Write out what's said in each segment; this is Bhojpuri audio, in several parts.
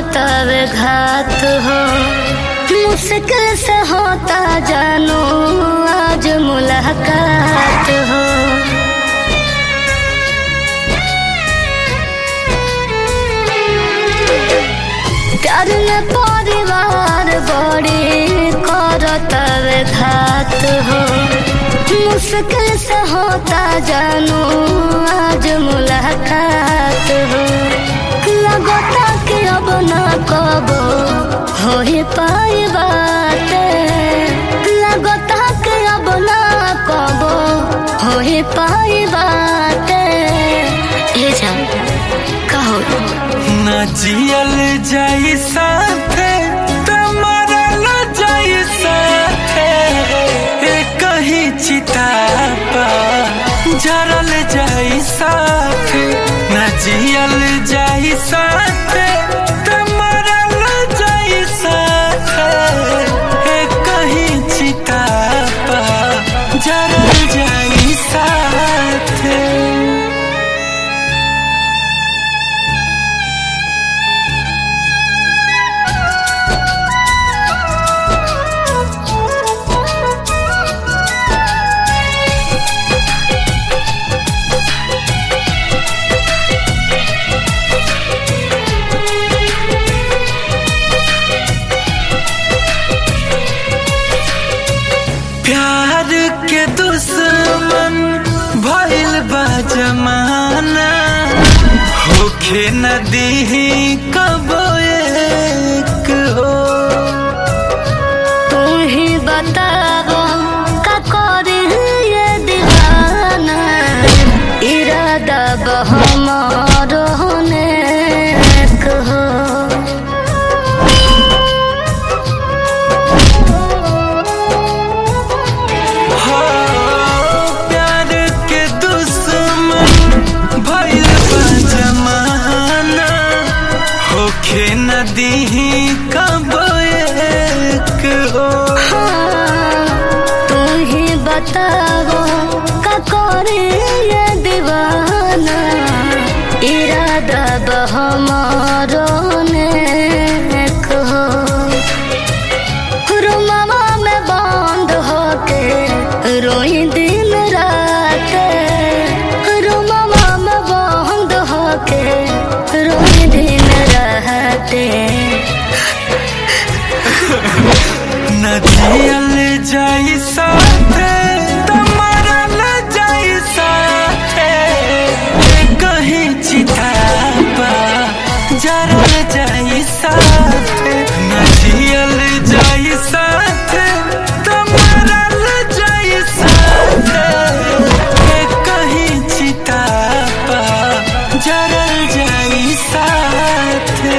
तवे घात हो मुश्किल से होता जानू आज मुलाकात हो प्यार में परिवार बड़ी करतवे घात हो मुश्किल से होता जानू आज मुलाकात हो लगता कि अब ना कबो हो ही पाई बात लगता कि अब ना कबो हो ही पाई बात ये जा कहो न जियल जाई साथे त मरल जाई साथे ए कहीं चिता पा जरल जाई साथे न जियल जाई साथे त मरल जाई साथे ए कहीं चिता पा जरल जाई साथे प्यार के दुश्मन भइल बा जमाना होखे नदी कब एक हो तू ही बताबो का करी ये दीवाना इरादा बहमारो होने हो हो प्यार के दुश्मन भइल बा जमाना होखे नदी कब एक हो तू ही बताबो का करी ये दीवाना इरादा बहमारो होने हो रुमावा में बंद होके रोई दिन रात रुमावा में बंद होके रोई दिन रात न जियल जाई साथे त मरल जाई साथे ए कहीं चिता पा जरल जाई साथे न जियल जाई साथे त मरल जाई साथे ए कहीं चिता पा जरल जाई साथे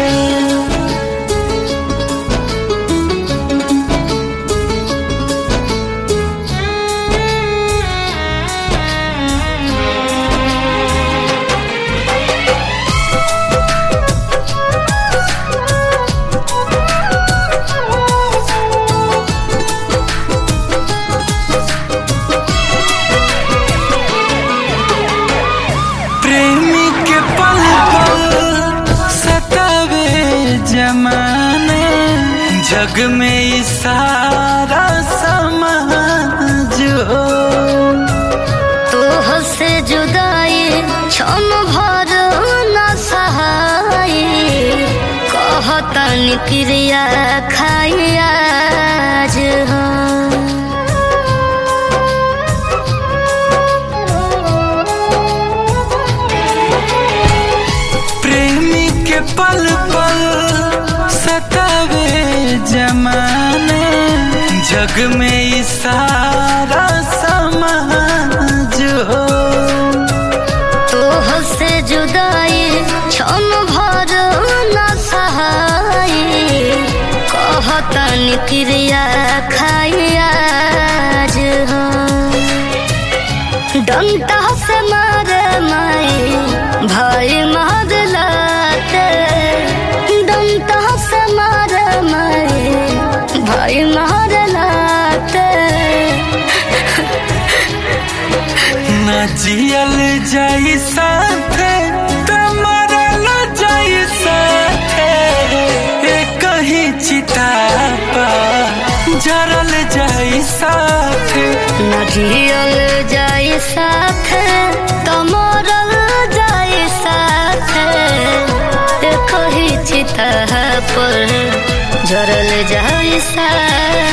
प्रेमी के पल पल सतावे जमाना जग में ई सारा समाज हो तोह से जुदाई क्षण भर न सहाई कहतन क्रिया खाई आज हो प्रेमी के पल पल सतावे जमाना जग में ई सारा समाज हो तोह से जुदाई क्षण भर न सहाई कहतन क्रिया खाई आज हो डंटा से मारे माई भाई मार लाते डंटा से मारे माई भाई मार लाते न जियल जाई साथे त मरल जाई साथे जरल जाई साथे न जियल जाई साथे त मरल जाई साथे देखो ही चिता पर जरल जाई साथे